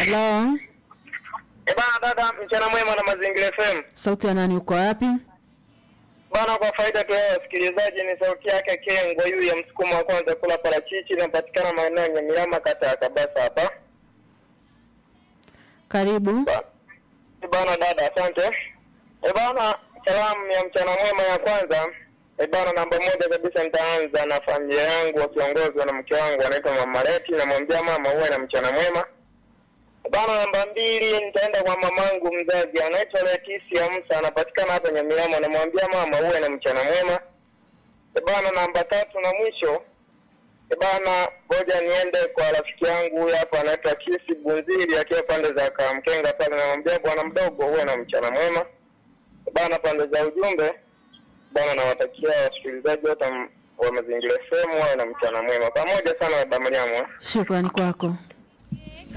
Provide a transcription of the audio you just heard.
Halo, Eh bana dada, mchana mwema na Mazingira FM. sauti ya nani? Uko wapi? Bana, kwa faida tu ya wasikilizaji, ni sauti yake Kengwa yu ya msukumo wa kwanza kula parachichi, inapatikana maeneo ya Nyamilama, kata ya Kabasa hapa. Karibu. Ba- Eh bana dada, asante. Eh bana, salamu ya mchana mwema ya kwanza Eh bana, namba moja kabisa nitaanza na familia yangu wakiongozwa na mke wangu anaitwa Mama Leti, namwambia mama uwe na mchana mwema. Bana, namba mbili nitaenda kwa mamangu mzazi anaitwa Leticia Musa, anapatikana hapa Nyamirambo. Namwambia mama uwe na mchana mwema. E bana, namba tatu na mwisho e bana, ngoja niende kwa rafiki yangu huyu hapa anaitwa Kisi Bunziri akiwa pande za Kamkenga pale. Namwambia bwana mdogo uwe na mchana mwema. E bana, pande za ujumbe bana, nawatakia wasikilizaji wote wa Mazingira FM wawe na mchana mwema. Pamoja sana na Mariamu. Shukrani kwako.